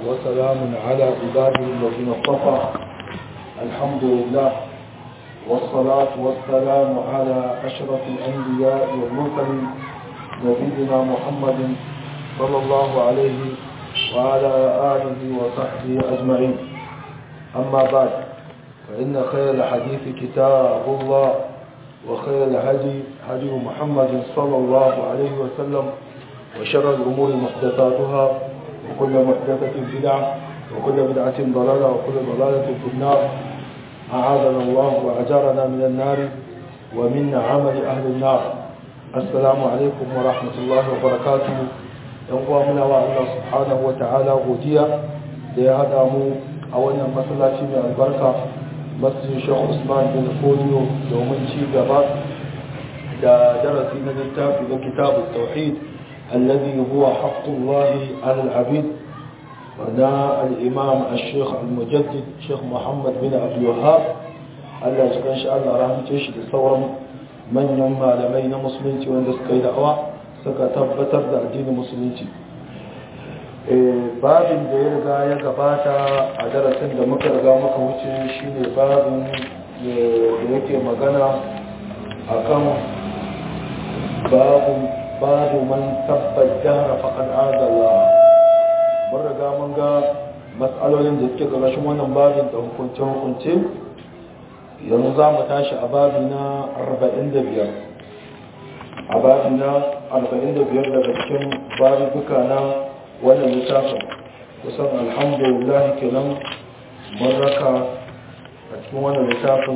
وسلام على عباده الذين اصطفى الحمد لله والصلاة والسلام على أشرف الأنبياء والمرسلين نبينا محمد صلى الله عليه وعلى آله وصحبه أجمعين أما بعد فإن خير الحديث كتاب الله وخير الهدي هدي محمد صلى الله عليه وسلم وشر الأمور محدثاتها وكل محدثة بدعة وكل بدعة ضلالة وكل ضلالة في النار أعاذنا الله وأجارنا من النار ومن عمل أهل النار السلام عليكم ورحمة الله وبركاته ينقوى منا الله سبحانه وتعالى غوديا لهذا مو أولا مسلاتي من البركة مسجد الشيخ عثمان بن فوديو دومن شي gaba da darasi na littafi na kitab التوحيد الذي هو حق الله على العبيد ونا الإمام الشيخ المجدد شيخ محمد بن عبد الوهاب Allah ya cikin shi Allah rahmace shi da sauran manyan malamai na musulunci wanda suka yi da'awa suka tabbatar da addinin musulunci babin da ya riga ya gabata a darasin da muka riga muka wuce shine babin da yake magana akan babu babu man tabbat jahra faqad adalla mun riga mun ga matsalolin da suke ƙarƙashin wannan babin da hukunce hukunce yanzu za mu tashi a babi na 45 a babi na 45 daga cikin babuka na wannan littafin kusan alhamdulillah kenan mun raka a cikin wannan littafin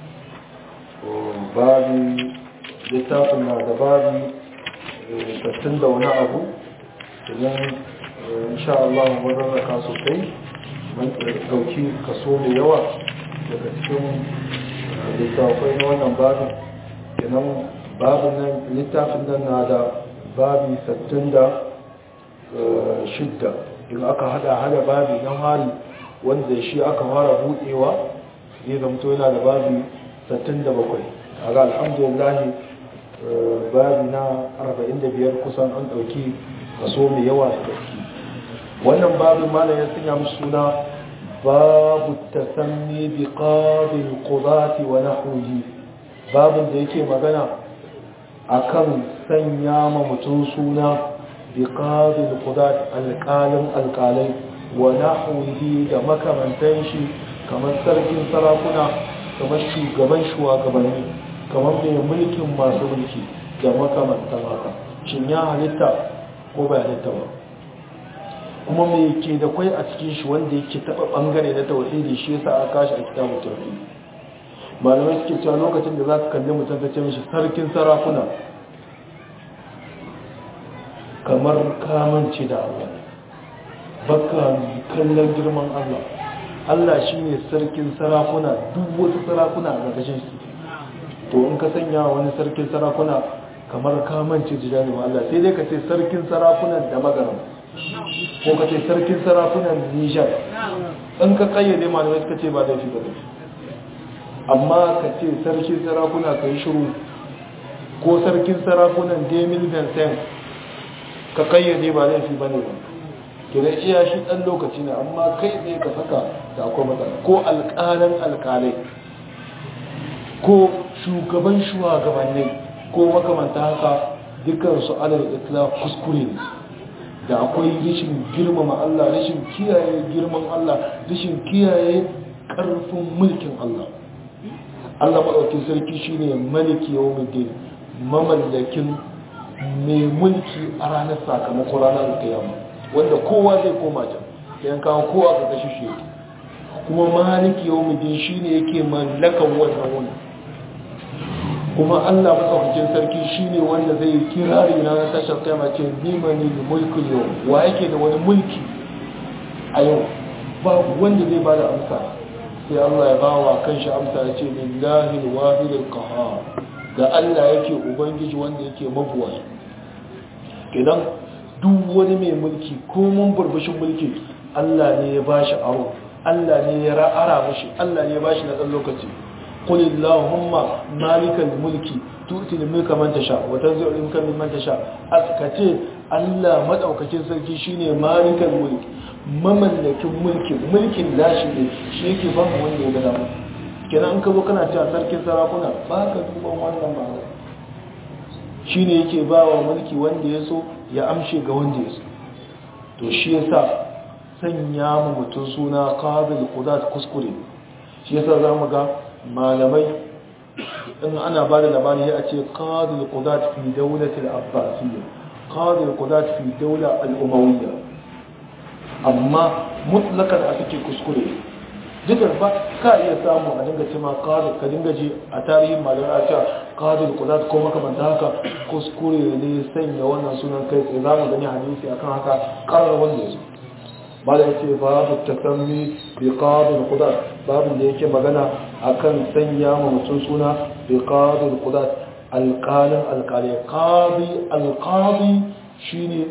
babi littafin na da babi tattun da wani abu idan insha Allah mun rarraka sosai mun dauki kaso mai yawa daga cikin littafai na wannan babin kenan babin nan littafin nan na da babi tattun da shidda in aka hada hada babi na hari wanda shi aka fara budewa zai zamto yana da babi 67 a ga alhamdulillah babi na 45 kusan an dauki kaso mai yawa da gaske wannan babin malam ya sanya musu suna babu tasanni bi qabil qudati wa nahwihi babin da yake magana akan sanya ma mutum suna bi qabil qudat alqalim alqalai wa nahwihi da makamantan shi kamar sarkin sarakuna kamar shugaban shugabanni kamar mai mulkin masu mulki da makamantan haka shin ya halitta ko bai halitta ba kuma mai ke da kwai a cikin shi wanda yake taba bangare na tauhidi shi yasa aka kashi a kitabun tauhidi malamai suke cewa lokacin da za ka kalli mutum ta ce mishi sarkin sarakuna kamar kamanci da Allah baka kallon girman Allah Allah shine sarkin sarakuna duk wasu sarakuna a ƙarƙashin su to in ka sanya wani sarkin sarakuna kamar kamanci jijalin Allah sai dai ka ce sarkin sarakunan da magaram ko ka ce sarkin sarakunan nijar in ka kayyade malamai suka ce ba laifi ba laifi amma ka ce sarkin sarakuna ka yi shiru ko sarkin sarakunan demil vincent ka kayyade ba laifi ba ne ba kira iya shi ɗan lokaci ne amma kai ne ka saka da akwai matsala ko alƙalan alƙalai ko shugaban shugabannin ko makamanta haka dukansu alal islam kuskure ne da akwai rashin girmama Allah rashin kiyaye girman Allah rashin kiyaye ƙarfin mulkin Allah Allah maɗaukin sarki shine maliki yawmiddin mamallakin mai mulki a ranar sakamakon ranar kiyama wanda kowa zai koma can yan kawo kowa ga kashi shi kuma maliki yawmiddin shine yake mallakan wannan wani kuma Allah matsaukakin sarki shine wanda zai kirari na tashar kama ce nimani da mulkin yau wa yake da wani mulki a yau babu wanda zai ba da amsa sai Allah ya bawa kan shi amsa ya ce lillahi wahidul qahhar ga Allah yake ubangiji wanda yake mabuwa idan duk wani mai mulki ko mun burbushin mulki Allah ne ya bashi aro Allah ne ya ra'ara mashi Allah ne ya bashi na ɗan lokaci قل اللهم مالك الملك تؤتي الملك من تشاء وتنزع الملك ممن تشاء أسكتي Allah madaukakin sarki shine malikal mulk mamallakin mulkin mulkin nashi ne shi yake ba mu wanda ya gada kenan an ka zo kana cewa sarkin sarakuna ba ka duban wannan ba shi ne yake ba wa mulki wanda ya so ya amshe ga wanda ya so to shi yasa sanya mu mutum suna qabil qudat kuskure shi yasa zamu ga malamai in ana ba da labari ya ce qabil qudat fi dawlatil abbasiyya qabil qudat fi dawla al-umawiyya amma mutlakan a suke kuskure duka ba ka iya samu a dinga cima qabil ka dinga ji a tarihin malamai a cewa qabil qudat ko makamanta haka kuskure ne sanya wannan sunan kai tsaye zamu gani hadisi akan haka karar wanda ya so bala ya ce babu tasammi bi qadil qudat babu da yake magana akan sanya ma mutum suna bi qadil qudat alqalin alqali qadi alqadi shine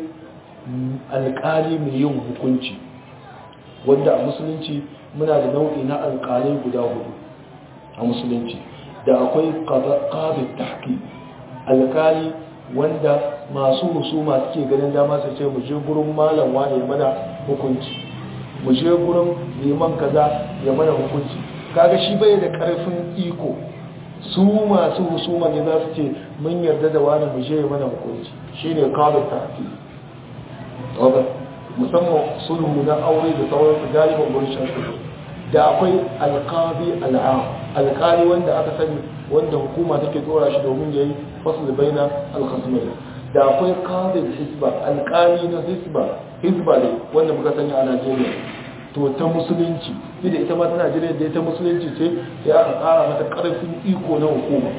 alqali mai yin hukunci wanda a musulunci muna da nau'i na alqalai guda hudu a musulunci da akwai qadi tahqiq alqali wanda masu husuma suke ganin dama su ce mu je gurin malam wane mana hukunci mu je gurin liman kaza ya mana hukunci kaga shi bai da karfin iko su masu husuma ne za su ce mun yarda da wani mu je ya mana hukunci shine qabl tahti wanda musamman sulhu na aure da sauran su galiban gurin shan da akwai alqabi al'am alqali wanda aka sani wanda hukuma take dora shi domin yayi fasl baina al-khasmayn da akwai qadi hisba alqali na hisba hisba ne wanda muka sani a Najeriya to ta musulunci da ita ma ta Najeriya da ita musulunci ce sai aka kara mata karfin iko na hukuma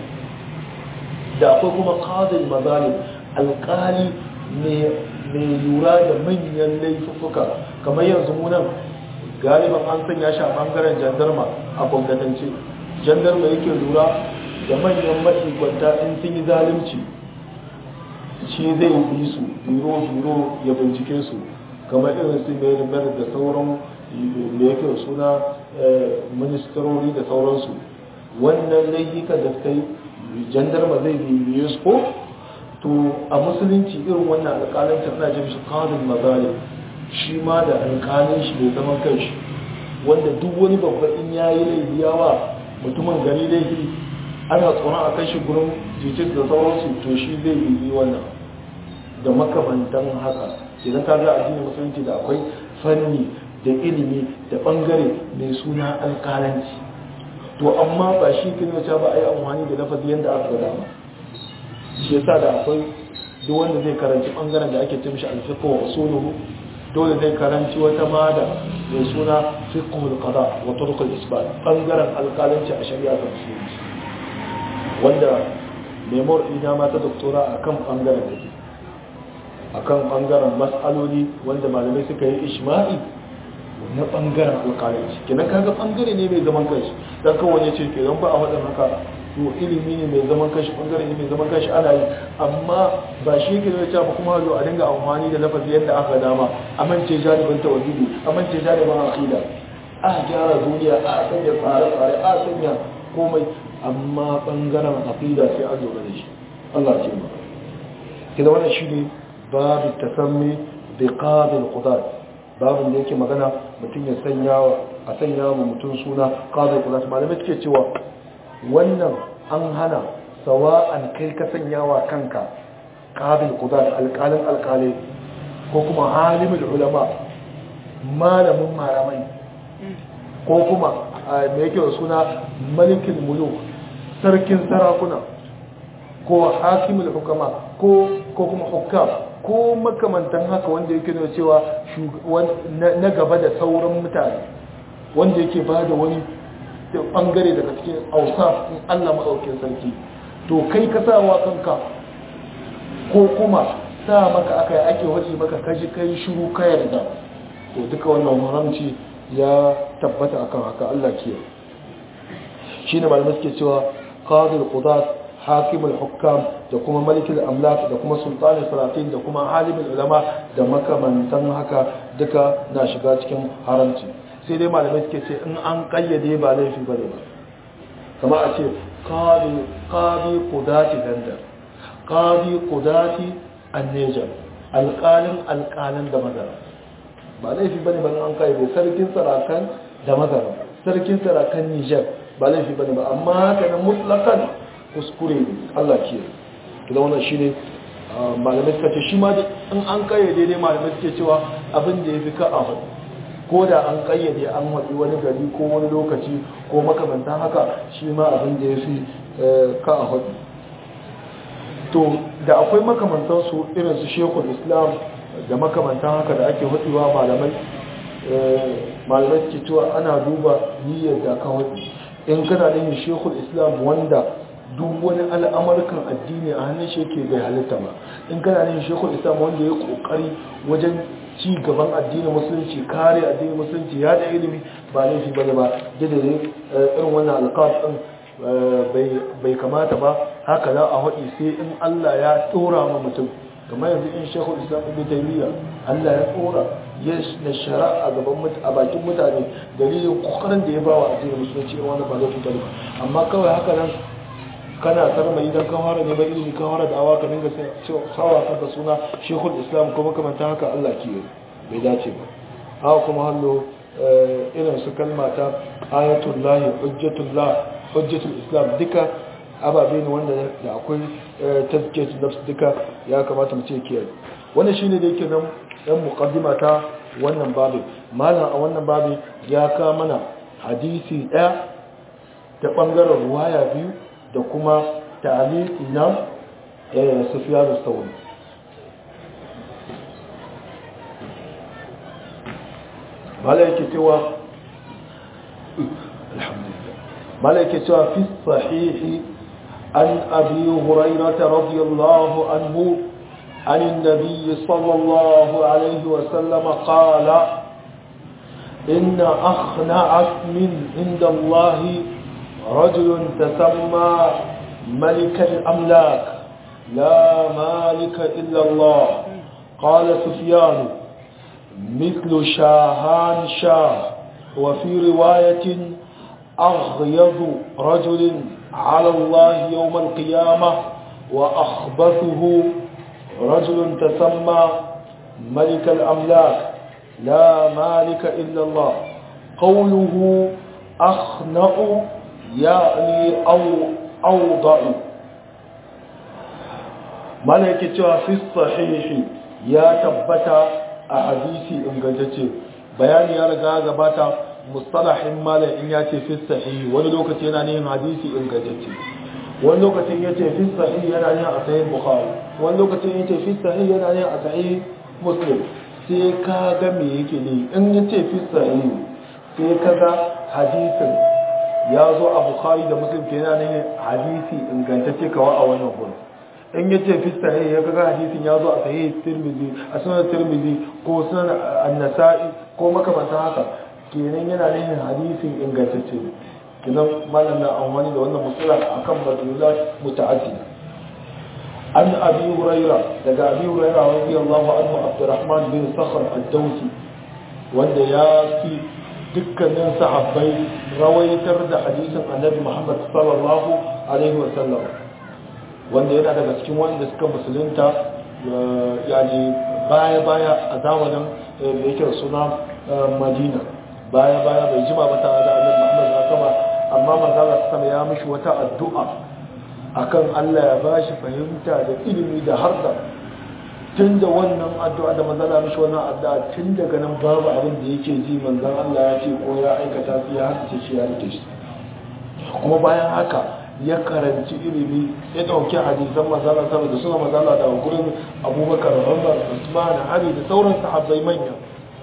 da akwai kuma qadi mazalim alqali ne mai lura da manyan laifuka kamar yanzu mu nan galiban an sanya shi a bangaren jandarma a gwamnatance jandarma yake lura da manyan ma'ikwanta in sun yi zalunci shi zai yi su biro-biro ya bincike su kamar irin su mai rimar da sauran da yake suna ministarori da sauransu wannan laifuka da suka yi jandarma zai bibiye su ko to a musulunci irin wannan alƙalanci ana jin shi ƙarin mazali shi ma da alƙalin shi bai zaman kai shi wanda duk wani babba in ya yi laifi yawa mutumin gari laifi ana tsoron a kai shi gurin jikin da sauransu to shi zai yi wannan da makamantan haka idan ka ga addinin musulunci da akwai fanni da ilimi da bangare mai suna alƙalanci to amma ba shi kin wace ba a yi amfani da lafazi yadda aka gada ba shi yasa da akwai duk wanda zai karanci bangaren da ake cimshi alfiqh wa usuluhu dole zai karanci wata mada mai suna fiqhul qada wa turuqul isbat bangaren alƙalanci a shari'a ta musulunci wanda memor ina ma ta doktora akan bangaren da akan bangaren mas'aloli wanda malamai suka yi ishma'i na bangaren alƙalanci kenan kaga bangare ne mai zaman kanshi dan kawai ya ce kenan ba a wadan haka to ilimi ne mai zaman kanshi bangare ne mai zaman kanshi ana yi amma ba shi ke da cewa kuma zo a dinga amfani da lafazi yadda aka dama amince jaribin tawhidi amince jaribin aqida a gyara duniya a sanya tsare-tsare a sanya komai amma bangaren aqida sai an lura da shi Allah ce ba kida wannan shine babu tasammi bi qabil qudat babin da yake magana mutum ya sanya a sanya wa mutum suna qabil qudat malamai suke cewa wannan an hana sawa'an kai ka sanya wa kanka qabil qudat alqalin alqali ko kuma alimul ulama malamin malamai ko kuma me yake suna malikin muluk sarkin sarakuna ko hakimul hukama ko ko kuma hukam ko makamantan haka wanda yake nuna cewa na gaba da sauran mutane wanda yake ba da wani bangare daga cikin ausa in Allah maɗaukin sarki to kai ka sa wa kanka ko kuma sa maka aka yi ake waje maka kaji kai shiru ka yarda to duka wannan haramci ya tabbata akan haka Allah ke shi ne malamai suke cewa qadir qudat hakimul hukam da kuma malikul amlak da kuma sultanin salatin da kuma halimul ulama da makamantan haka duka na shiga cikin haramci sai dai malamai suke ce in an kayyade ba laifi ba ne ba kama a ce qadi qudati dandar qadi qudati annejar alƙalin alƙalin da madara ba laifi bane ban an kayyade sarkin sarakan da magana sarkin sarakan Niger ba laifi bane ba amma haka nan mutlakan kuskure ne Allah ke to wannan shine malamai suka ce shi ma in an kayyade ne malamai suke cewa abin da yafi ka a hudu ko da an kayyade an haɗi wani gari ko wani lokaci ko makamantan haka shi ma abin da yafi ka a hudu to da akwai makamantan su irin su shekul islam da makamantan haka da ake hudewa malamai malamai suke cewa ana duba niyyar da ka hudu in kana da yin shekul islam wanda duk wani al'amurkan addini a hannun shi yake bai halitta ba in kana da yin shekul islam wanda ya kokari wajen ci gaban addinin musulunci kare addinin musulunci ya da ilimi ba laifi ba ne ba da irin wannan alƙaf ɗin bai kamata ba haka za a haɗi sai in Allah ya tsora ma mutum kamar yanzu in shekul islam ibn taymiya Allah ya tsora ya na shari'a gaban a bakin mutane dalilin kokarin da ya ba wa addinin musulunci in wani ba zai fitar ba amma kawai haka nan kana sarma idan ka fara neman ilimi ka fara da'awa ka dinga sawa kanka suna shekul islam kuma kamanta haka Allah ke bai dace ba haka kuma hallo irin su kalma ta ayatullahi hujjatullah hujjatul islam duka ababe ne wanda da akwai tazkiyatu nafs duka ya kamata mu ce kiyaye wannan shine da yake nan dan muqaddima ta wannan babu malam a wannan babu ya ka mana hadisi daya ta bangaren ruwaya biyu da kuma ta'liqi na Sufyan al-Thawri malaike cewa alhamdulillah malaike cewa fi sahihi عن أبي هريرة رضي الله عنه عن النبي صلى الله عليه وسلم قال إن أخنع من عند الله رجل تسمى ملك الأملاك لا مالك إلا الله قال سفيان مثل شاهان شاه وفي رواية أغيض رجل على الله يوم القيامة وأخبثه رجل تسمى ملك الأملاك لا مالك إلا الله قوله أخنأ يعني أو أوضع ملكة في الصحيح يا تبتا أحاديثي إنجلتي بيان يا رجاء زباتا mustalahin malam in ya ce fi sahihi wani lokaci yana neman hadisi ingantacce wani lokacin ya ce fi sahihi yana neman a sahih bukhari wani lokacin ya ce fi sahihi yana neman a sahih muslim sai ka ga me yake ne in ya ce fi sahihi sai ka ga hadisin ya zo a bukhari da muslim ke yana neman hadisi ingantacce kawai a wannan gurin in ya ce fi sahihi ya ga hadisin ya zo a sahih tirmidhi a sunan tirmidhi ko sunan an-nasa'i ko makamantan haka kenan yana nufin hadisin ingantacce kenan malam na amfani da wannan musula akan madlulat muta'addida an abi huraira daga abi huraira radiyallahu anhu abdurrahman bin sakhr ad-dawsi wanda ya fi dukkanin sahabbai rawaitar da hadisin annabi muhammad sallallahu alaihi wa sallam wanda yana daga cikin wanda suka musulunta yani baya baya a zamanin da yake suna madina baya baya bai jima ba tare da annabi Muhammad ya sama amma manzala sama ya mishi wata addu'a akan Allah ya bashi fahimta da ilimi da harda tun da wannan addu'a da manzala mishi wannan addu'a tun daga nan babu abin da yake ji manzan Allah ya ce ko ya aikata su ya haka shi ya rike shi kuma bayan haka ya karanci ilimi ya dauki hadisan manzala sama da suna manzala da gurin Abubakar Umar Usman Ali da sauran sahabbai manya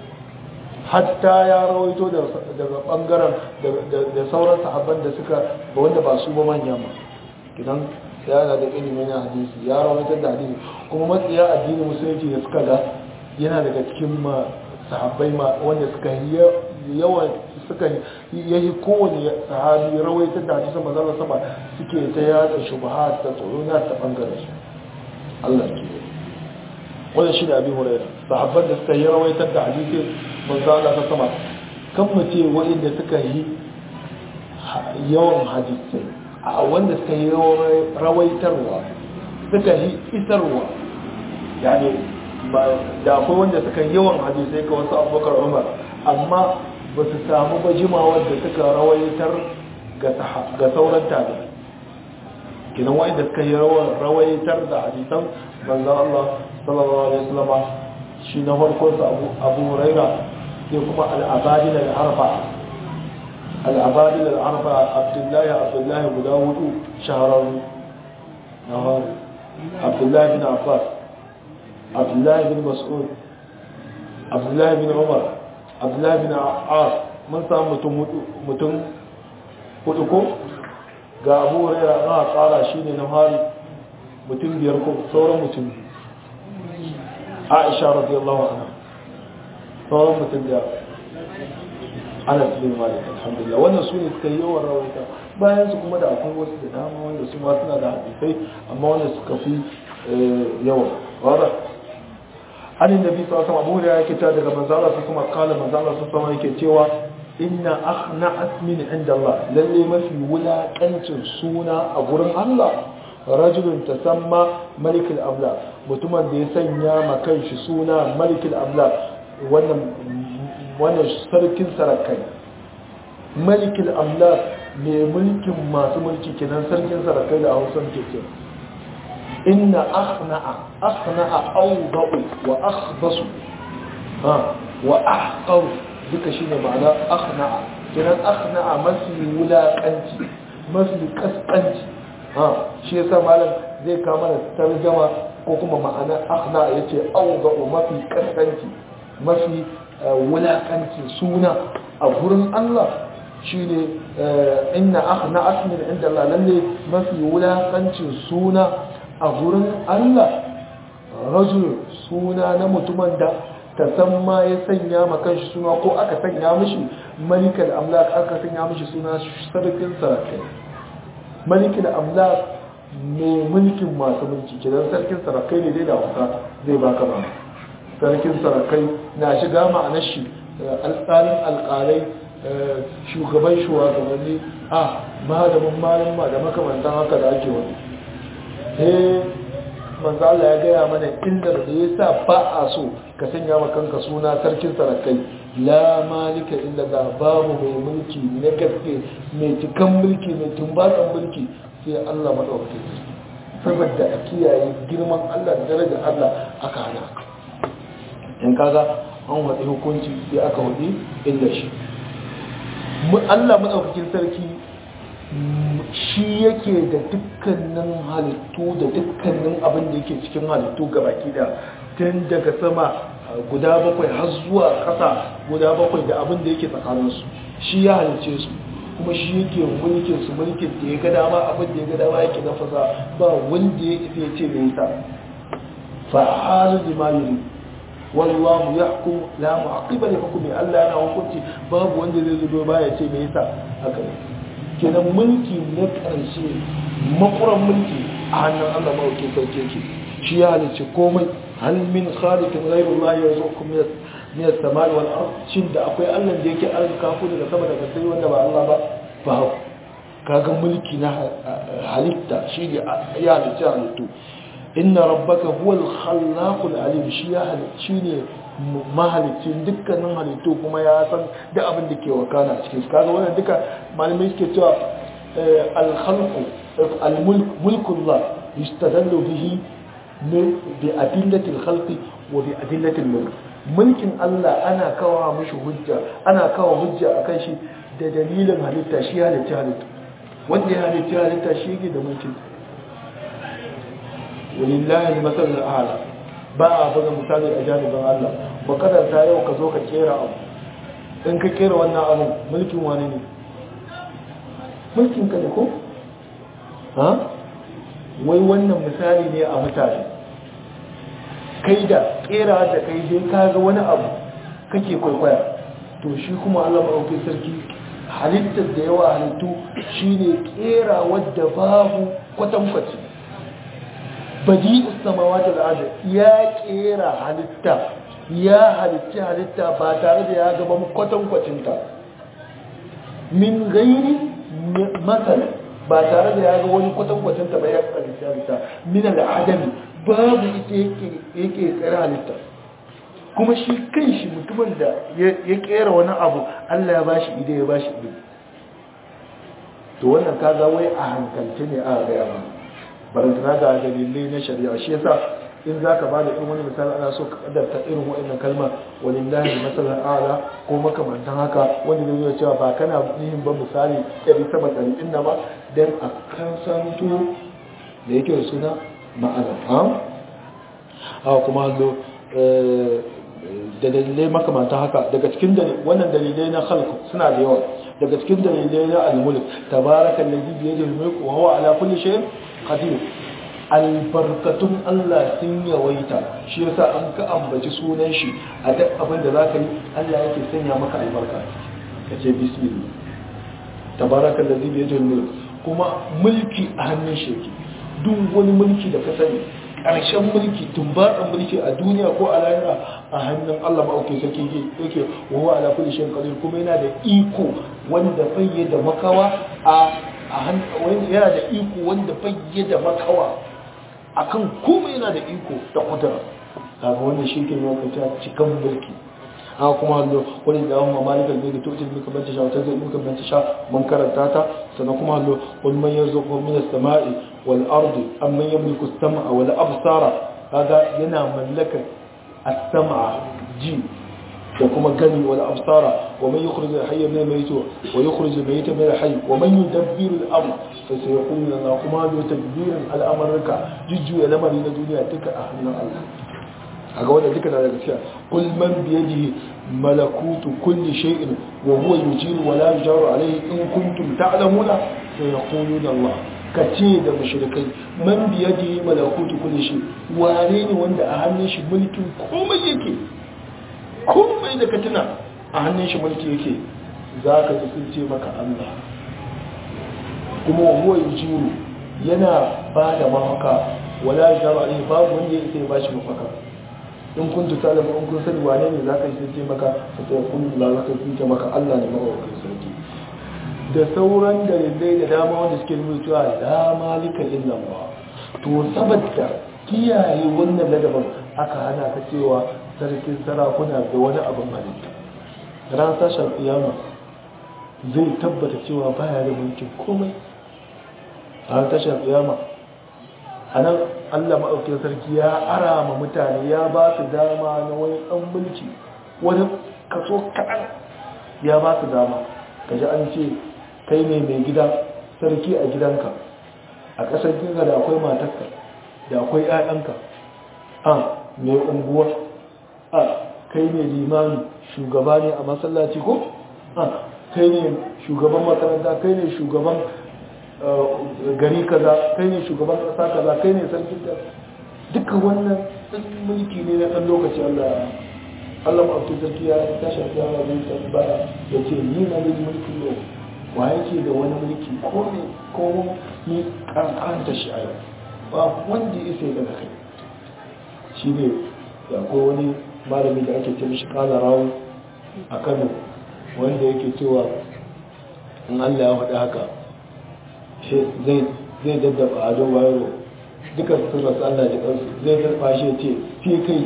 hatta ya rawaito daga bangaren da sauran sahabban da suka ba wanda ba su ba manya ma idan yana da ilimin na hadisi ya rawaito da hadisi kuma matsiya addinin musulunci da suka ga yana daga cikin ma sahabbai ma wanda suka yawan suka yayi kowane sahabi rawaito da hadisin manzon sama suke ta yada shubuhat ta tsoro na ta bangaren su Allah ke wannan shi da abin hurairah sahabban da suka yi rawaitar da hadisin manzo Allah ta sama kan mu ce waɗanda suka yi yawan hadisai a wanda suka yi rawaitarwa suka yi isarwa yani da akwai wanda suka yawan hadisai ga wasu abubakar umar amma ba su samu ba jimawar da suka rawaitar ga sauran tabi kinan wa'inda suka yi rawaitar da hadisan banzan Allah sallallahu alaihi wasallam shi na farko su abu huraira sai kuma al'abadin al'arfa al'abadin al'arfa abdullahi abdullahi guda hudu shahararru na hari abdullahi bin abbas abdullahi bin mas'ud abdullahi bin umar abdullahi bin as mun samu mutum hudu ko ga abu huraira na tsara shi ne na hari mutum biyar ko sauran mutum aisha radiyallahu anha sauran mutum da ana cikin malik alhamdulillah wannan su ne suka yi yawan rawaita bayan su kuma da akwai wasu da dama wanda su ma suna da hadisai amma wanda suka fi yawa wada an inda bi sallallahu alaihi wasallam yake ta daga manzala su kuma kala manzala su sama yake cewa inna akhna'at min inda Allah lalle mafi wulakancin suna a gurin Allah rajulun tasamma malikul amla mutumin da ya sanya ma kanshi suna malikul amla wannan wannan sarkin sarakai malikul amla mai mulkin masu mulki kenan sarkin sarakai da Hausa ke ce inna akhna'a akhna'a awda'u wa akhbasu ha wa ahqaru duka shine ma'ana akhna'a kenan akhna'a mafi wulakanci mafi kaskanci ha shi yasa malam zai kama da tarjama ko kuma ma'ana akhna'a yace awda'u mafi kaskanci mafi wulakanci suna a gurin Allah shine inna akhna'at min inda Allah lalle mafi wulakancin suna a gurin Allah rajul suna na mutumin da ta san ma ya sanya ma kanshi suna ko aka sanya mishi malikal amlak aka sanya mishi suna sarkin sarakai malikal amlak mai mulkin masu mulki kidan sarkin sarakai ne dai da wasa zai baka ba sarkin sarakai na shiga ma'anar shi alƙalin alƙalai shugaban shugabanni a malamin malama da makamantan haka da ake wani eh manzo Allah ya gaya mana illar da yasa ba a so ka sanya ma kanka suna sarkin sarakai la malika illa da babu mai mulki na gaske mai cikan mulki mai tumbatsan mulki sai Allah madaukake saboda a kiyaye girman Allah da darajar Allah aka hana in kaga an wadi hukunci sai aka wadi illa shi Allah madaukakin sarki shi yake da dukkanin halittu da dukkanin abin da yake cikin halittu baki da tun daga sama guda bakwai har zuwa ƙasa guda bakwai da abin da yake tsakaninsu shi ya halice su kuma shi yake mulkin su mulkin da ya ga dama abin da ya ga dama yake nafasa ba wanda ya isa ya ce mai yasa fa'alu lima yuri wallahu yahkum la mu'aqiba li hukmi Allah yana hukunci babu wanda zai zo ba ya ce me yasa haka ne kenan mulki na ƙarshe makuran mulki a hannun Allah mawuke sauke ki shi ya halice komai hal min khaliqin ghayru Allah yarzuqukum min as-samai wal ard shin da akwai Allah da yake arzika ku daga sama daga sai wanda ba Allah ba ba kaga mulki na halitta shi ne ya halice halittu inna rabbaka huwal khallaqul alim shi ya halice ne mahalicin dukkanin halittu kuma ya san duk abin da ke wakana a cikin kaga wannan duka malamai suke cewa al-khalqu al-mulkullah yustadallu bihi bi adillatil khalqi wa bi adillatil mulk mulkin Allah ana kawo mishi hujja ana kawo hujja akan shi da dalilin halitta shi halitta halitta wanda ya halitta halitta shi yake da mulkin walillahi al-masal al-a'la ba a buga misali a janibin Allah ba kadanta yau ka zo ka kera abu in ka kera wannan abu mulkin wani ne mulkin ka ne ko? ha? wai wannan misali ne a mutane kai da kera da kai dai ka ga wani abu kake kwaikwaya to shi kuma Allah maɗauki sarki halittar da yawa halittu shi ne kera wadda babu kwatankwaci badi samawa da al'ada ya kera halitta ya halitta halitta ba tare da ya gaba kwatankwacinta min gairi matsala ba tare da ya ga wani kwatankwacinta ba ya halitta halitta min al'adami babu ita yake tsara halitta kuma shi kan shi mutumin da ya kera wani abu Allah ya bashi ide ya bashi ide to wannan kaga wai a hankalce ne a gaya ba barantana ga dalilai na shari'a shi yasa in za ka ba da irin wani misali ana so ka kadarta irin wa'annan kalma wani lahi matsalar ala ko makamantan haka wani da zai cewa ba kana yin ba misali ɗari sama ɗari inda ba don a kan santo da yake da suna ma'ana ha kuma hallo da dalilai makamantan haka daga cikin wannan dalilai na halku suna da yawa daga cikin dalilai na al-mulk tabaraka allazi bi yadihi al-mulk wa huwa ala kulli shay'in qadir albarkatun Allah sun yawaita shi yasa an ka ambaci sunan shi a duk abin da zaka yi Allah yake sanya maka albarka kace bismillah tabaraka allazi bi yadihi al-mulk kuma mulki a hannun shi yake duk wani mulki da ka sani ƙarshen mulki tumbatsan mulki a duniya ko a lahira a hannun Allah ma'aukin sarki yake wawa ala kulli shayin qadir kuma yana da iko wanda fayye da makawa a yana da iko wanda fayye da makawa akan kuma yana da iko da kudura kaga wannan shi ke yawan ta cikan mulki a kuma hallo wani da amma malikal bai da tutil muka banta sha wata zai muka banta sha mun karanta ta sannan kuma hallo wani man yarzuqu min as-sama'i wal ardi amman yamliku as-sam'a wal absara kaga yana mallaka as-sam'a ji da kuma gani wal absara wa man yukhrij al-hayya min al-mayyit wa yukhrij al-mayyita min al-hayy wa man yudabbiru al-amr fa sayaqulu lana kuma bi tadbirin al-amrika jujjuya lamari na duniya duka a hannun Allah a ga wanda duka na daga cewa kul man biyadihi malakutu kulli shay'in wa huwa yujiru wa la yujaru alayhi in kuntum ta'lamuna sayaquluna Allah kace da mushrikai man biyadihi malakutu kulli shay wane ne wanda a hannun shi mulkin komai yake komai da ka tuna a hannun shi mulki yake zaka ji sun ce maka Allah kuma wa huwa yujiru yana ba da mafaka wala yujaru alayhi babu wanda ya sai ba shi mafaka in kun tuta da in kun sani wane ne za ka yi sai maka ka sai kun la za ka yi maka Allah ne mawakin sarki da sauran dalilai da dama wanda suke nuna cewa la malika illa Allah to saboda kiyaye wannan ladabin aka hana ta cewa sarkin sarakuna da wani abin halitta ran sashen kiyama zai tabbata cewa baya da mulkin komai ran sashen kiyama a nan allah maɗaukin sarki ya ara ma mutane ya ba su dama na wani ɗan mulki wani kaso kaɗan ya ba su dama ka ji an ce kai ne mai gida sarki a gidanka a ƙasar gidanka da akwai matarka da akwai 'ya'yanka a mai unguwa a kai ne limani shugaba ne a masallaci ko a kai ne shugaban makaranta kai ne shugaban gari kaza kai ne shugaban kasa kaza kai ne sarkin da duka wannan mulki ne na ɗan lokaci Allah Allah ma'abtu sarki ya tashi da yawa zai tambaya ya ce ni na ne mulki yau wa yake da wani mulki ko ne ko ni kankanta shi a yau ba wanda ya sai daga kai shi ne ya ko wani malami da ake ce mishi kala rawu a kano wanda yake cewa in Allah ya faɗi haka zai daddaba ado bayaro duka su rasu Allah da kansu zai zarfa shi ce fi kai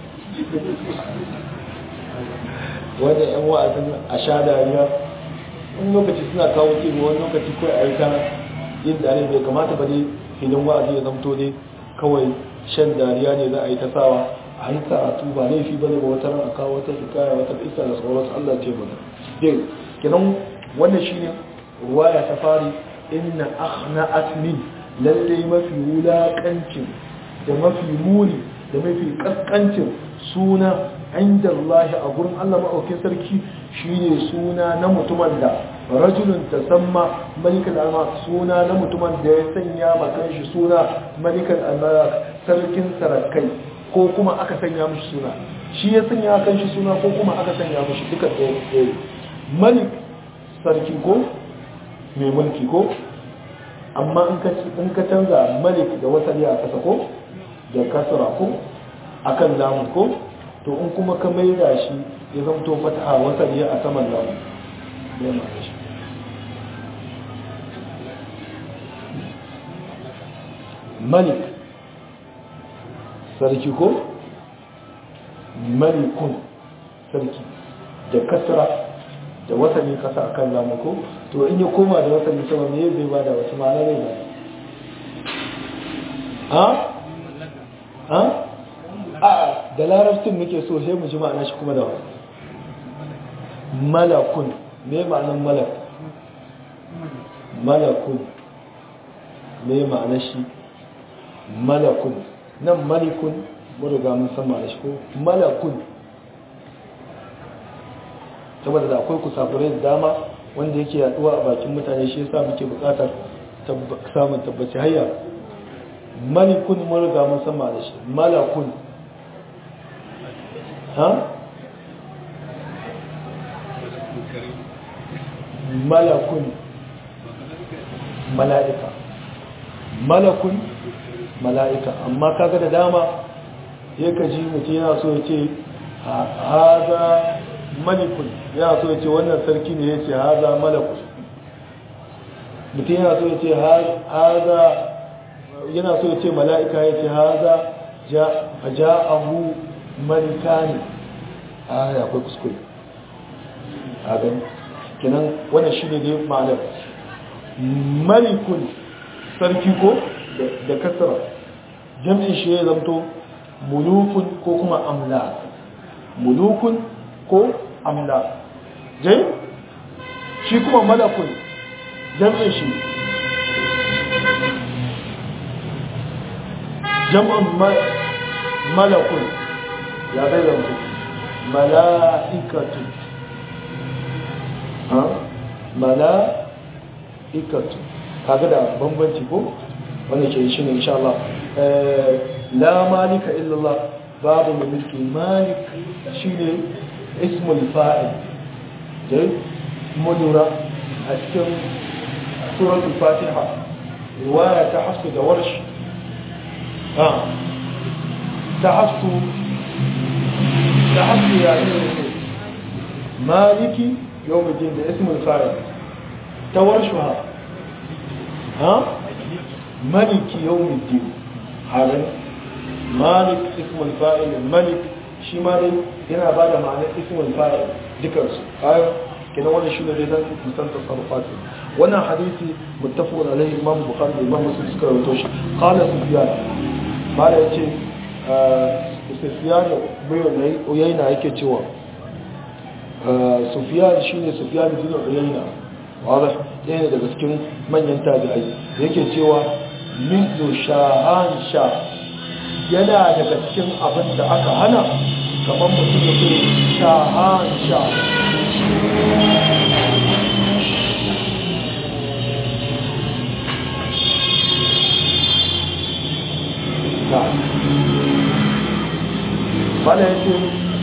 wanda yan wa'azin a sha dariya wani lokaci suna kawo tebe wani lokaci kawai a yi ta yin dare bai kamata ba dai filin wa'azi ya zamto dai kawai shan dariya ne za a yi ta sawa a yi karatu ba laifi ba ne ba wata ran a kawo wata hikaya wata isa da sauransu Allah ce mana dai kenan wannan shine ruwaya ta fari inna akhna'at min lalle mafi wulakancin da mafi muni da mafi kaskancin suna inda Allah a gurin Allah maɗaukin sarki shine suna na mutumin da rajulun tasamma malikal alma suna na mutumin da ya sanya makan shi suna malikal alma sarkin sarakai ko kuma aka sanya mishi suna shi ya sanya kan shi suna ko kuma aka sanya mishi duka ɗaya malik sarki ko mai mulki ko amma in ka canza malik da wasali a kasa ko da kasara ko akan lamun ko to in kuma ka maida shi ya zamto fataha wasali a saman lamun ya ma'ana shi malik sarki ko malikun sarki da kasra da wasani kasa akan lamu ko to in ya koma da wasani sama me zai bada wata ma'ana zai bada ha ha a da larabcin muke so sai mu ji ma'ana shi kuma da wani malakun me ma'anar malak malakun me ma'anar shi malakun nan malikun mun riga mun san ma'anar shi ko malakun saboda da akwai kusafurai da dama wanda yake yaduwa a bakin mutane shi yasa muke bukatar samun tabbaci hayya malikun mun riga mun san ma'anar shi malakun ha malakun mala'ika malakun mala'ika amma kaga da dama ya kaji mutum yana so ya ce haza malikun yana so ya ce wannan sarki ne ya ce haza malakun mutum yana so ya ce haza yana so ya ce mala'ika ya ce haza ja'ahu malikani a ya akwai kuskure a gani kinan wannan shi ne dai ma'anar malikun sarki ko da kasara jam'in shi ya zamto mulukun ko kuma amla mulukun ko amla jai shi kuma malakun jam'in shi jam'in malakun ya zai zamto mala'ikatu mala'ikatu kaga da bambanci ko wanda ke shi ne insha Allah la malika illallah babu mai mulki malik shine ismul fa'il dai mudura a cikin suratul fatiha riwaya ta hafsu da warsh ha ta hafsu ta hafsu ya ne maliki يوم الدين ده اسم الفاعل تورشها ها ملك يوم الدين هذا مالك اسم الفاعل الملك shi ma dai yana ba da ma'anar ismul fa'il dukansu ayo kenan wannan shi ne dai dan musan tasarrufat wannan hadisi muttafaqun alaihi imam bukhari da imam muslim suka rawaito shi qala sufyan mala yace sufyan bai uyayna yake cewa sufiyan shi ne sufiyan bin uyayna wadda ɗaya ne daga cikin manyan tabi'ai yake cewa mithlu shahan sha yana daga cikin abin da aka hana kamar mutum ya ce shahan sha bala ya ce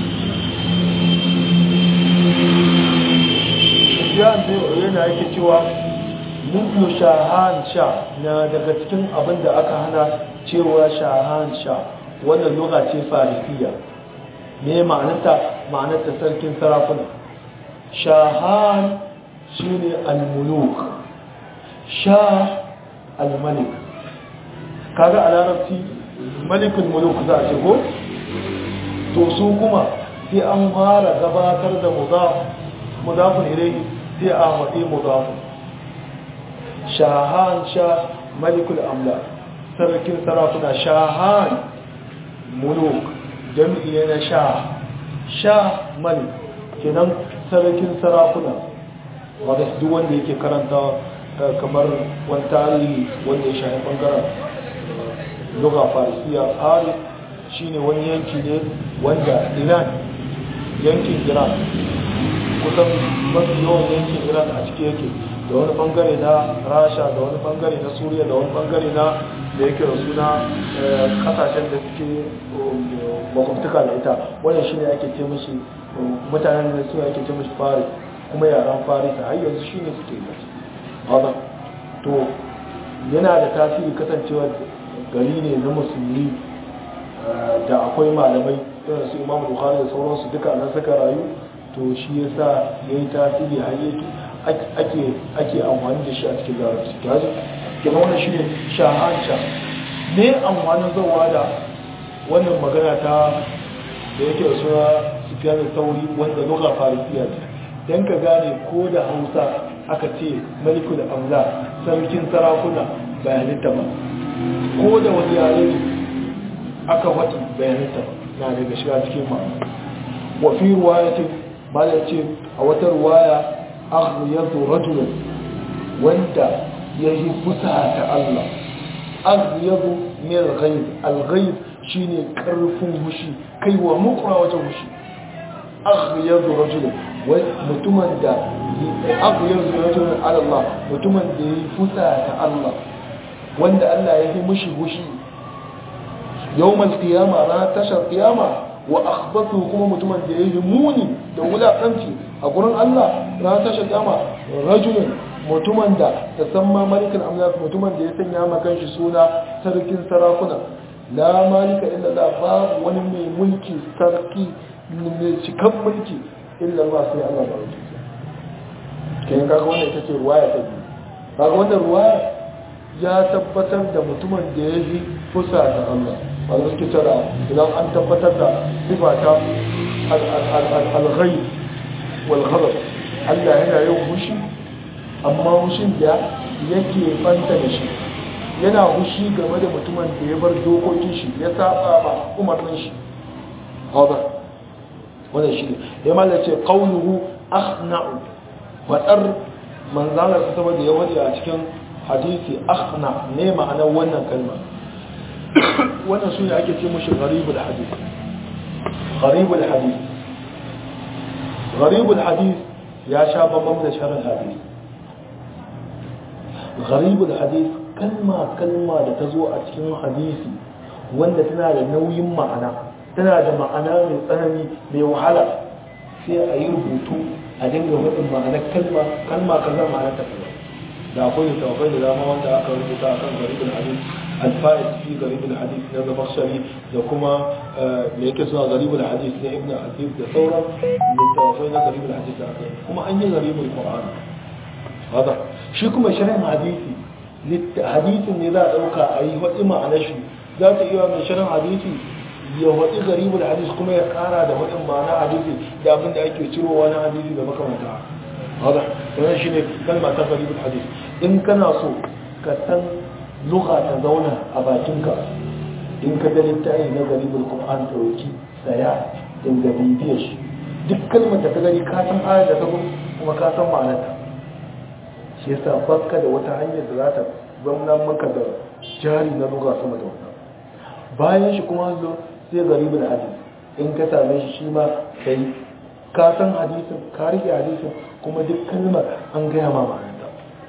sufyan bin uyayna yake cewa mithlu shahan sha na daga cikin abin da aka hana cewa shahan sha wannan lugha ce farisiya me ma'anarta ma'anarta sarkin sarakuna shahan shine al-muluk sha al-malik kaga a larabci malikul muluk za a ce ko to su kuma sai an fara gabatar da mudaf mudafun ilayhi sai a waɗi mudafun shahan sha malikul amla sarkin sarakuna shahan muluk jami'i na sha sha malik kenan sarkin sarakuna wadda duk wanda yake karanta kamar wani tarihi wanda ya shahi bangaren luga farisiya ari shine wani yanki ne wanda iran yankin iran kusan mafi yawan yankin iran a ciki yake da wani bangare na rasha da wani bangare na suriya da wani bangare na da yake da suna kasashen da suke makwabtuka da ita wannan shine ake ce mashi mutanen da suna ake ce mashi faris kuma yaran farisa har yanzu shine suke yi haka to yana da tasiri kasancewa gari ne na musulmi da akwai malamai irin su imam bukhari da sauransu duka nan suka rayu to shi yasa ya yi tasiri har ake ake amfani da shi a cikin larabci gaji kuma wannan shi ne shahan sha ne amfanin zauwa da wannan magana ta da yake da suna sufyan sauri wanda lugha farisiya ce dan ka gane ko da Hausa aka ce malikul amla sarkin sarakuna bayanita ba ko da wani yare aka faɗi bayanita ba na daga shiga cikin ma'ana wa fi ruwayatin malam ce a wata ruwaya aghyadu rajulan wanda yayi fusa ta Allah aghyadu min al-ghayb al-ghayb shine karfin hushi kai wa mukra wajen hushi aghyadu rajulan wai mutumin da aghyadu rajulan ala Allah mutumin da yayi fusa ta Allah wanda Allah ya yi mushi hushi yawmal qiyama ranar tashar qiyama wa akhbathu kuma mutumin da yayi muni da wulakanci a gurin Allah ran tashi kama rajulun mutumin da tasamma malikul amlak mutumin da ya sanya ma kanshi suna sarkin sarakuna la malika illa Allah babu wani mai mulki sarki mai cikan mulki illa Allah sai Allah ba rubuta kai kaga wannan ita ce ruwaya ta biyu kaga wannan ruwaya ya tabbatar da mutumin da ya yi fusa da Allah wanda suke tara idan an tabbatar da sifa ta al-ghayb wal ghadab Allah yana yin hushi amma hushin da yake fanta da shi yana hushi game da mutumin da ya bar dokokin shi ya saba ba umarnin shi hada wannan shi ne ya mallace qawluhu akhna'u fadar manzalar saboda ya wadi a cikin hadisi akhna ne ma'anar wannan kalma wannan su ne ake ce mushi gharibul hadith gharibul hadith gharibul hadith ya sha bambam da sharar hadith gharibul hadith kalma kalma da ta zo a cikin hadisi wanda tana da nauyin ma'ana tana da ma'ana mai tsanani mai wahala sai a yi rubutu a dinga wadin ma'anar kalma kalma kaza ma'anar ta kaza da akwai littattafai da dama wanda aka rubuta a kan garibin hadis alfa'id fi garibin hadis na zamakshari da kuma me yake suna garibin hadis na ibn hadis da sauran littattafai na garibin hadis da aka kuma an yi garibin qur'ani hada shi kuma shirin hadisi hadisin ne za a dauka a yi waɗi ma'anar shi za ta iya mai shirin hadisi ya waɗi garibin hadis kuma ya ƙara da waɗin ma'ana hadisi da abin da ake cirowa na hadisi da makamanta hada wannan shine kalma ta garibul hadis in kana so ka san lugha ta zauna a bakinka in ka ga littafi na garibul qur'an dauki saya in ga bibiyar shi duk kalmar da ka gani ka san ayar da ta kuma ka san ma'anarta shi yasa baka da wata hanyar da za ta zama maka da jari na lugha sama da wannan bayan shi kuma zo sai garibul hadis in ka same shi shi ma kai ka san hadisin ka rike hadisin kuma duk kalmar an gaya ma ma'anarta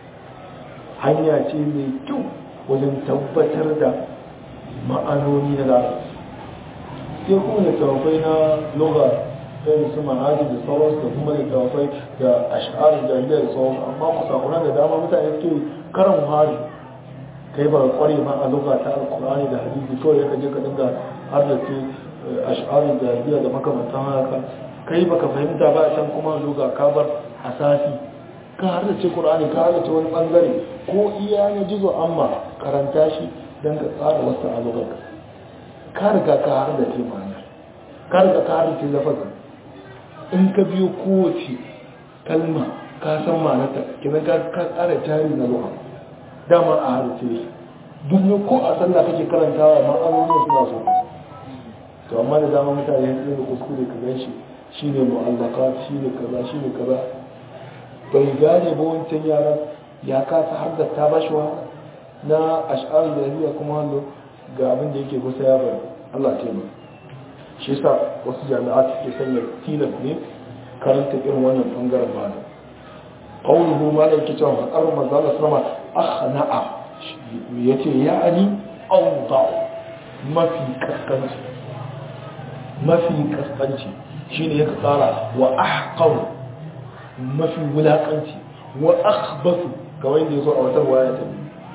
hanya ce mai kyau wajen tabbatar da ma'anoni na larabci sai kuma da tawafai na lugha irin su manhaji da sauransu da kuma da tawafai da ash'ar da da sauransu amma kusakuran da dama mutane suke karan hari kai ba kware ma a lugha ta alkurani da hadisi kawai ya kaje ka dinga har da ce ash'ar da da makamantan haka kai baka fahimta ba a can kuma lugha ka bar asasi ka har da ce qur'ani ka har da ce wani bangare ko iya na jizo amma karanta shi dan ka tsara wasu a lugha ka riga ka har da ce ma'ana ka riga ka har da ce lafazin in ka biyo kowace kalma ka san ma'anarta kina ka tsara jari na lugha dama a har ce duk ko a sallah kake karantawa ma'anonin suna so to amma da dama mutane sun da kuskure ka gan shi shi ne mu'allaka shi ne kaza shi ne kaza bai gane ba wancan yaran ya kasa har da ta bashi wa na ash'ar da yahiya kuma hallo ga abin da yake kusa ya bari Allah ce mai shi yasa wasu jami'a suke sanya tilas ne karanta irin wannan bangaren ba da qawluhu ma la yake cewa faqar manzo Allah sallama akhna'a yace ya'ani awda mafi kaskanci mafi kaskanci shine yake tsara wa ahqaru mafi wulakanci wa akhbathu kawai da yazo a wata waya ta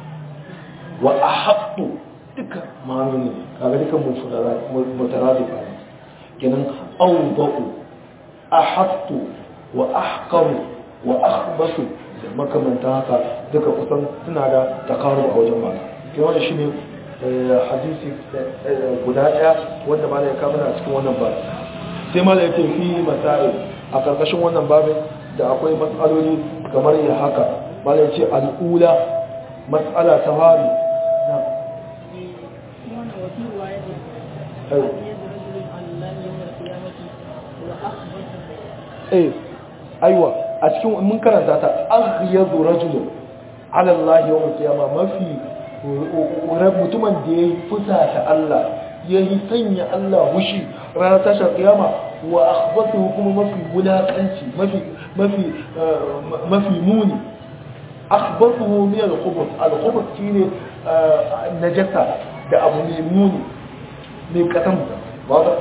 wa ahabbu duka ma'anoni kaga duka mutaradifa ne kenan awda'u ahabtu wa ahqaru wa akhbathu da makamanta haka duka kusan suna da takaru a wajen mata kenan wannan shine hadisi guda daya wanda ma ya kama a cikin wannan babu sai ma da ya ce fi masail a karkashin wannan babin da akwai matsaloli kamar ya haka ma da ya ce al'ula matsala ta fari eh aiwa a cikin mun karanta ta aghyadu rajulun ala Allah yawm al-qiyama mafi mutumin da yayi fusata Allah yayi sanya Allah hushi ranar tashar kiyama wa akhbathu kuma mafi wulakanci mafi mafi mafi muni akhbathu min al-khubuth al-khubuth shine najasa da abu mai muni mai kasan ba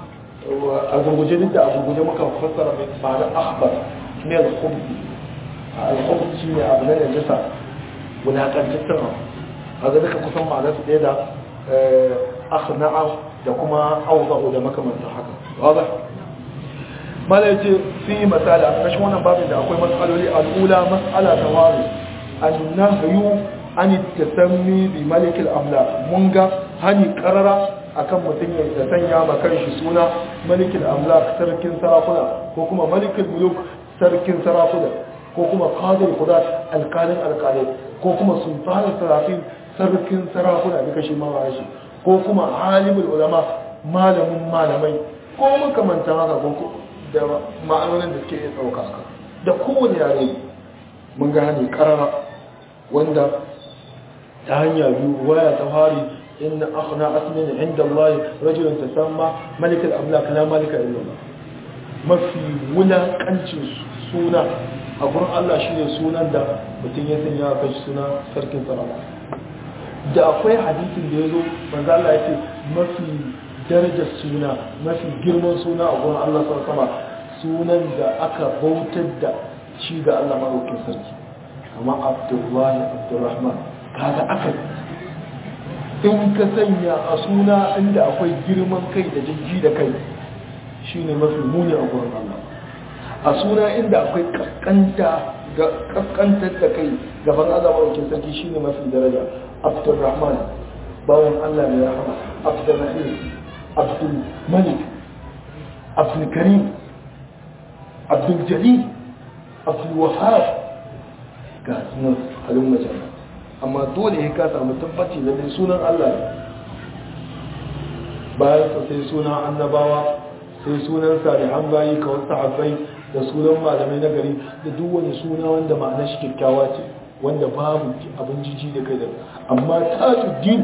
a gurguje duk da a gurguje muka fassara mai ma'ana akhbar ne al-khubth al-khubth shine abu na najasa wulakantaccen abu a ga duka kusan ma'anar su ɗaya da akhna'a da kuma awza'u da makamantan haka waza mala yace fi misali a ƙarshen wannan babin da akwai matsaloli al'ula mas'ala ta wari annahyu an tasammi bi malikil amla mun ga hani qarara akan mutum ya sanya ma kanshi suna malikin amlak sarkin sarakuna ko kuma malikin muluk sarkin sarakuna ko kuma qadir qudat alqalin alqalin ko kuma sultanin sarafin sarkin sarakuna duka shi ma shi ko kuma alimul ulama malamin malamai ko makamantan haka ko da ma'anonin da suke iya dauka haka da kowane yare mun ga hani karara wanda ta hanya biyu waya ta fari إن أخنا أثمن عند الله رجل تسمى ملك الأملاك لا ملك إلا الله ما في ولا كنش سونا أقول الله شيء سونا دا متين يا كنش سونا سركن سلام da akwai hadisin da ya zo manzo Allah ya ce mafi darajar suna mafi girman suna a gurin Allah sama sunan da aka bautar da shi ga Allah madaukakin sarki kamar Abdullahi Abdurrahman kaga aka in ka sanya a suna inda akwai girman kai da jijji da kai shi ne mafi muni a gurin Allah a suna inda akwai kaskantar da kai gaban Allah mawakin sarki shi ne mafi daraja abdurrahman bawan Allah mai rahama abdurrahim abdul malik abdul karim abdul jalil abdul wahab ga sunan halin majalla amma dole ya ka samu tabbaci da dai sunan Allah bayan sa sai sunan annabawa sai sunan salihan bayi kawai sahabbai da sunan malamai na gari da duk wani suna wanda ma'anar shi kyakkyawa ce wanda babu abin jiji da kai da amma tajuddin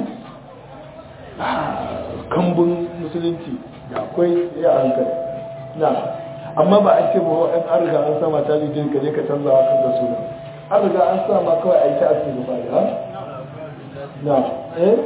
kambun musulunci da akwai ya hankali na amma ba a ce ba wa'an an riga an sama tajuddin ka je ka canza wa kan da sunan an riga an sa ma kawai a yi ta asiri ba da na eh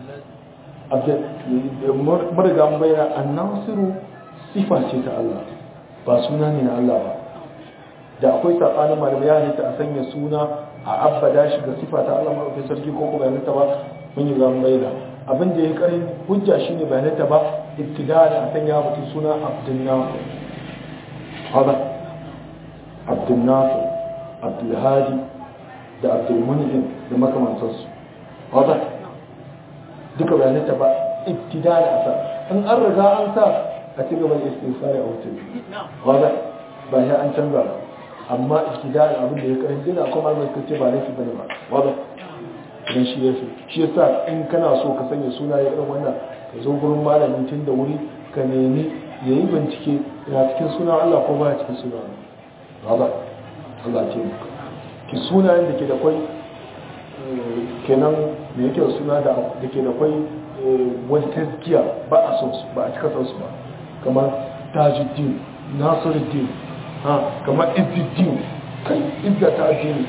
mariga bayyana annasiru sifa ce ta Allah ba suna ne na Allah ba da akwai saɓanin malamai ya ta a sanya suna a abbada shi ga sifa ta Allah maɗaukin sarki ko kuma bayananta ba mun yi gamun bayyana abin da ya karin hujja shi ne bayananta ba ibtida da a sanya mutum suna abdulnasu hada abdulnasu abdulhadi da abdulmunhim da makamantarsu wadda duka bayananta ba ibtida da asa in an riga an sa a ci gaban istinsari a wuce wadda ba ya an canza ba amma ibtida da abin da ya karin dina kuma mai kace ba laifi bane ba wadda idan shi ya fi shi yasa in kana so ka sanya suna ya irin wannan ka zo gurin malamin tun da wuri ka nemi ya yi bincike yana cikin suna Allah ko ba cikin suna Allah Allah ce muka ki sunayen da ke da kwai kenan da yake da suna da ke da kwai wani tazkiya ba a son su ba a cika son su ba kamar tajuddin nasiruddin ha kamar izzuddin kai izza ta addini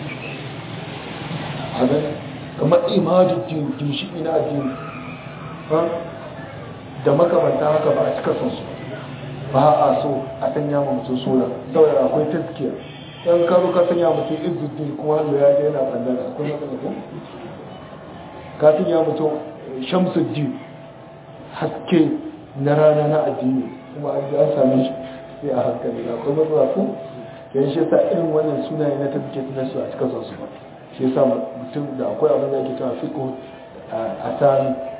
a nan kamar imajuddin ginshiki na addini ha da makamanta haka ba a cika son su ba a so a sanya ma mutum suna saboda akwai tazkiya yan karo ka sanya mutum izzuddin kuma hannu ya ga yana ɓangare akwai matsala ko ka sanya mutum shamsuddin haske na rana na addini kuma an same shi sai a hankali da akwai matsala ko yan shi sa irin wannan sunaye na tazkiya na su a cika son su ba shi yasa mutum da akwai abin da ake cewa fiqh a sami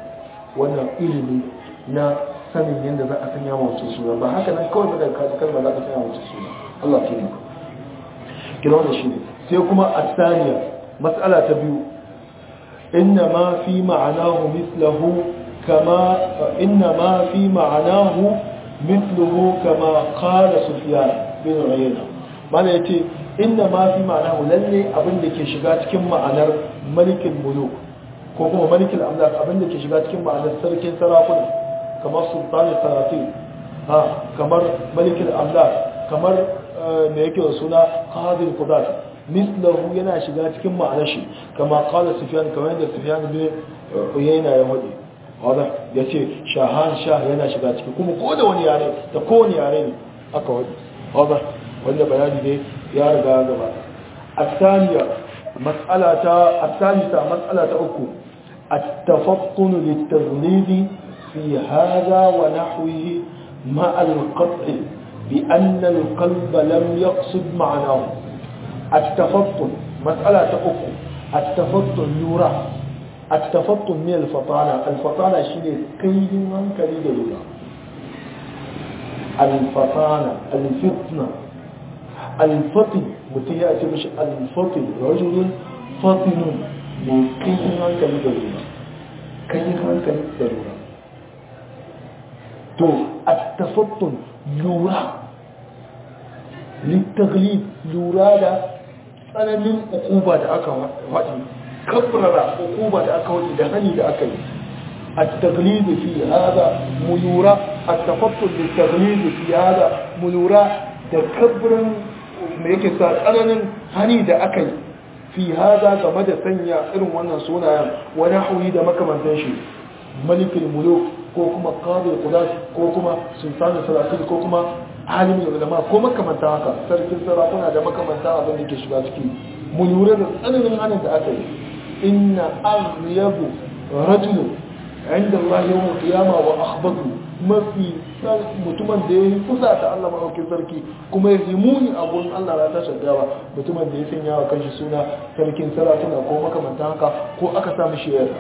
wannan ilimi na sanin yadda za a sanya mace suna ba haka nan kawai daga kaji kalma za ka sanya mace suna Allah ke maka kira wannan shi ne sai kuma a saniya matsala ta biyu inna ma fi ma'anahu mislahu kama inna ma fi ma'anahu misluhu kama qala sufyan bin uyayna mana yace inna ma fi ma'anahu lalle abin da ke shiga cikin ma'anar malikin muluk ko kuma malikin amlak abin da ke shiga cikin ma'anar sarkin sarakuna kamar sultani sarafi ha kamar malikin amlak kamar me yake da suna qadir qudat mislahu yana shiga cikin ma'anar shi kama qala sufyan kamar yadda sufyan bin uyayna ya wadi wanda yace shahan shah yana shiga ciki kuma ko da wani yare da kowane yare ne aka wadi wanda wanda bayani ne ya riga gaba الثانية مسألة الثالثة مسألة أكو التفطن للتغليظ في هذا ونحوه مع القطع بأن القلب لم يقصد معناه التفطن مسألة أكو التفطن يرى التفطن من الفطانة الفطانة شيء كيد من كريد يرى الفطانة الفتنة الفطن mutum ya ce mashi alfatin rajulun fatinun mai kayin hankali da lura kayin hankali da lura to a tafattun lura littaglib lura da tsananin ukuba da aka waɗi kabrara ukuba da aka waɗi da hani da aka yi a taglibi fi hada mu lura a tafattun littaglibi fi hada mu lura da kabrin mai yake sa tsananin hani da aka yi fi haza game da sanya irin wannan sunayen wani hauyi da makamantan shi malikin muluk ko kuma qadir qudat ko kuma sultanin salatin ko kuma alimin ulama ko makamanta haka sarkin sarakuna da makamanta abin da ke shiga ciki mu lura da tsananin hanin da aka yi inna aghyabu rajulun inda Allah yawon kiyama wa akhbatu mafi mutumin da ya yi kusa ta Allah maɗaukin sarki kuma ya muni a gurin Allah na ta shaddawa mutumin da ya sanya wa kanshi suna sarkin sarakuna ko makamanta haka ko aka sami shi ya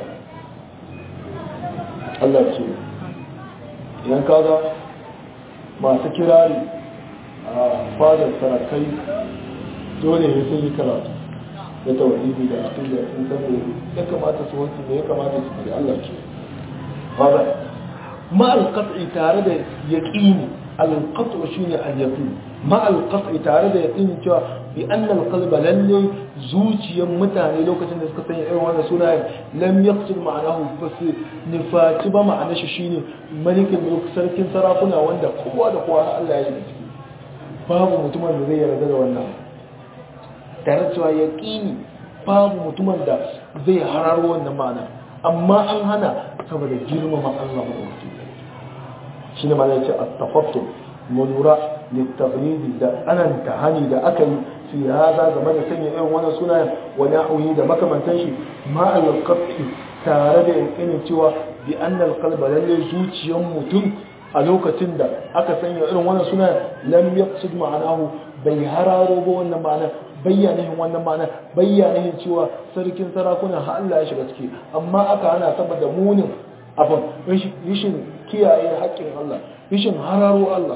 Allah ce idan kaga masu kirari a fadar sarakai dole ya sun yi karatu da tawhidi da aqida sun san ya kamata su wanci ne ya kamata su fi Allah ce هذا مع القطع تارد يقين القطع شيء اليقين مع القطع تارد يقين cewa بأن القلب للي زوجيا mutane lokacin da suka sanya irin wannan sunayen lam yaqsid ma'anahu bas nifati ba ma'ana shi shine malikin mulk sarkin sarakuna wanda kowa da kowa Allah ya yi ciki babu mutumin da zai yarda da wannan tare cewa yaqini babu mutumin da zai hararo wannan ma'ana amma an hana saboda girmama Allah maɗauki shi ne mana ce a tafattu mulura littaglidi da tsananta hani da aka yi fi haza game da sanya irin wannan sunayen wani auyi da makamantan shi ma'al kafi tare da yankinin cewa bi annal qalba lalle zuciyar mutum a lokacin da aka sanya irin wannan sunayen lam yaqsid ma'anahu bai hararo ba wannan ma'ana bayyanahin wannan ma'ana bayyanahin cewa sarkin sarakuna har Allah ya shiga ciki amma aka hana saboda munin abin rishin kiyaye haƙƙin Allah rishin hararo Allah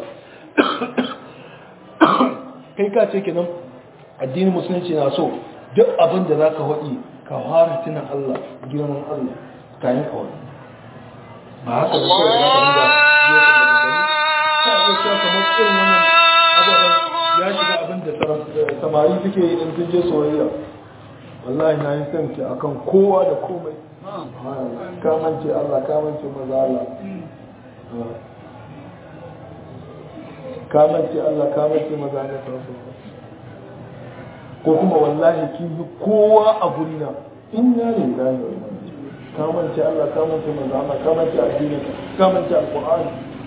kai ka ce kenan addinin musulunci na so duk abin da za ka waɗi ka fara tunan Allah girman Allah kayan kawai ba haka da kawai za ka ringa ka iya cewa kamar irin wannan abubuwan ya shiga abin da samari suke yi in sun je soyayya wallahi na yi son ki akan kowa da komai kamance Allah kamance maza Allah kamance Allah kamance maza Allah ko kuma wallahi ki yi kowa a gurina in ya ne da ne kamance Allah kamance maza Allah kamance addini kamance alqur'ani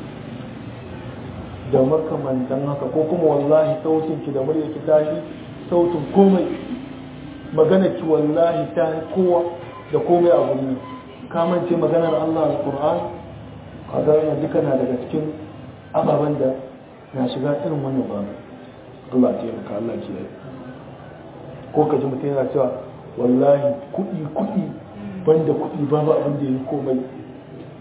da makamantan haka ko kuma wallahi sautin ki da murya ki tashi sautin komai magana ki wallahi ta kowa da komai a guri kamance maganar Allah al-Qur'an kaga yana duka na daga cikin ababen da na shiga irin wannan ba Allah ya taimaka Allah ya yi ko ka ji mutum yana cewa wallahi kuɗi kuɗi banda kuɗi babu abin da ya yi komai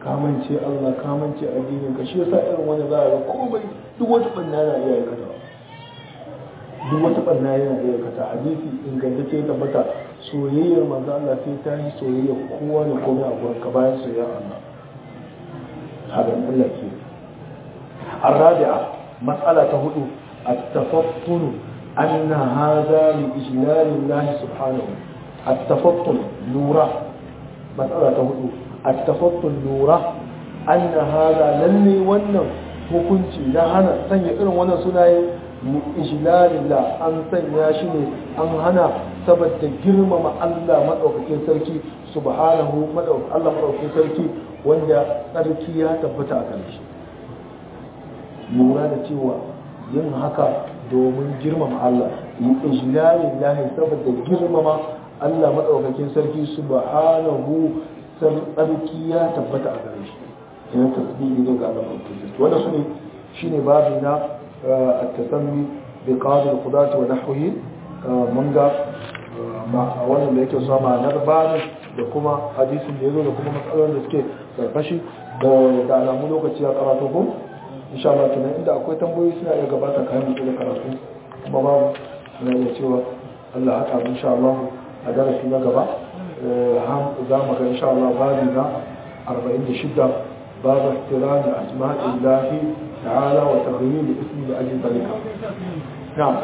kamance Allah kamance addinin ka shi yasa irin wani za a ga komai duk wata banna yana iya aikata duk wata banna yana iya aikata hadisi ingantacce ya tabbata soyayyar manzo Allah sai ta yi soyayyar kowa da komai a gurin ka bayan soyayyar Allah hadan Allah ke الرابعة مسألة هدو التفطن أن هذا لإجلال الله سبحانه التفطن نورا مسألة هدو التفطن نورا أن هذا للي ونن hukunci na hana sanya irin wannan sunaye ijlalillah an sanya shi ne an hana saboda girmama Allah madaukakin sarki subhanahu Allah madaukakin sarki wanda tsarki ya tabbata a kan shi lura da cewa yin haka domin girmama Allah yi ijlalin lahi saboda girmama Allah maɗaukakin sarki subhanahu sarki ya tabbata a gare shi yana tasbihi ne ga Allah maɗaukakin sarki wannan su ne shine babu na at-tasammi bi qadi al-qudati wa nahwihi mun ga wannan da yake sama na babu da kuma hadisin da yazo da kuma matsalolin da suke karkashi da alamu lokaci ya karatu ko insha Allah kenan inda akwai tambayoyi suna iya gabata kayan mutu da karatu kuma babu suna iya cewa Allah haka insha Allah a darasi na gaba za mu ga insha Allah babu na 46 babu ihtirami asma'illahi ta'ala wa taghyir ismi da ajin zalika na'am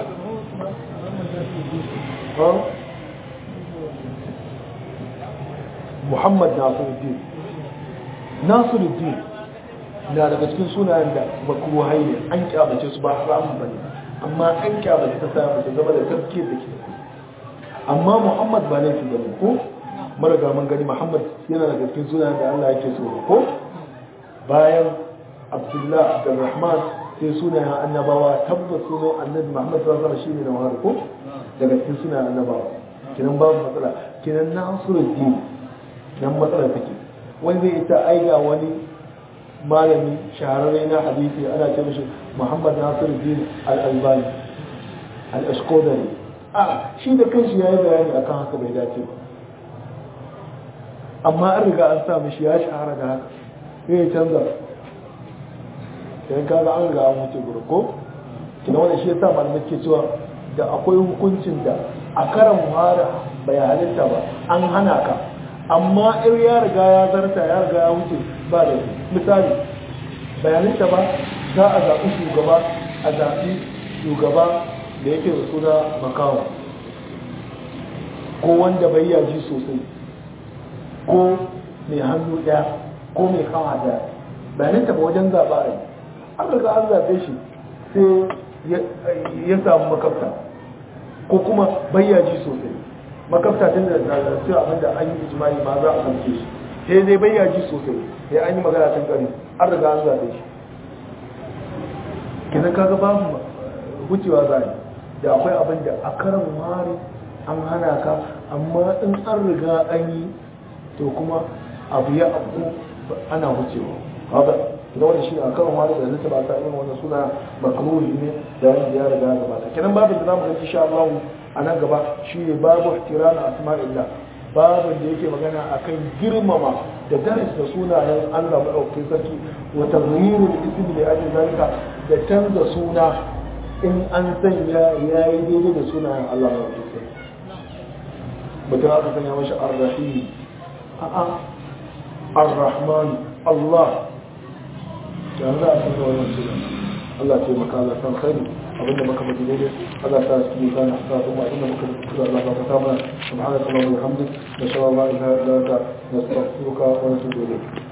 Muhammad Nasiruddin Nasiruddin na daga cikin sunayen da makruhai ne an kyamace su ba haramun bane amma an kyamace ta sa mace zama da tafkir da ke amma Muhammad ba laifi bane ko maraga mun gani Muhammad yana daga cikin sunayen da Allah yake so ko bayan Abdullah Abdurrahman sai sunayen annabawa tabbas sunan annabi Muhammad sallallahu alaihi wasallam shine na wahar ko daga cikin sunayen annabawa kinan babu matsala kinan Nasiruddin nan matsala take wani zai ita aiga wani malami shahararre na hadisi ana ce mishi Muhammad Nasir Din Al-Albani Al-Ashqodari a shi da kanshi yayi bayani akan haka bai dace ba amma an riga an sa mishi ya shahara da haka sai ya canza sai kaga an riga an wuce gurin ko kina wannan shi yasa malamai ke cewa da akwai hukuncin da a karan muhara bai halitta ba an hana ka amma in ya riga ya zarta ya riga ya wuce ba da misali bayaninta ba za a zaɓi shugaba a zaɓi shugaba da yake da suna makawa ko wanda bai yaji sosai ko mai hannu ɗaya ko mai kawa ɗaya bayaninta ba wajen zaɓa a yi an riga an zaɓe shi sai ya samu makafta ko kuma bai yaji sosai makafta tun da zazzafi abinda an yi ijimai ma za a kamce shi sai dai bai yaji sosai sai an yi magana tun kare an riga an zaɓe shi kenan kaga babu wucewa za da akwai abin da a karan wari an hana ka amma in an riga an yi to kuma abu ya abu ana wucewa haka da wani shi a karan wari da zai ba ta irin wannan suna makaruhi ne da wanda ya riga gabata kenan babu da zamu ga insha Allah a nan gaba shine babu ihtiram asma'illah babin da yake magana akan girmama da daris da sunayen Allah maɗaukakin sarki wa taghyirul ism li ajli zalika da canza suna in an sanya yayi daidai da sunayen Allah maɗaukakin sarki mutum aka sanya mashi ar-rahim a'a ar-rahman Allah ya za a sanya wannan suna Allah ce maka Allah san khairi abinda muka faɗi daidai Allah ta cikin kana sa kuma inda muka kuka Allah ka fata mana subhanallahi wa bihamdihi نشاء الله إلى ذلك نستغفرك ونتوب إليك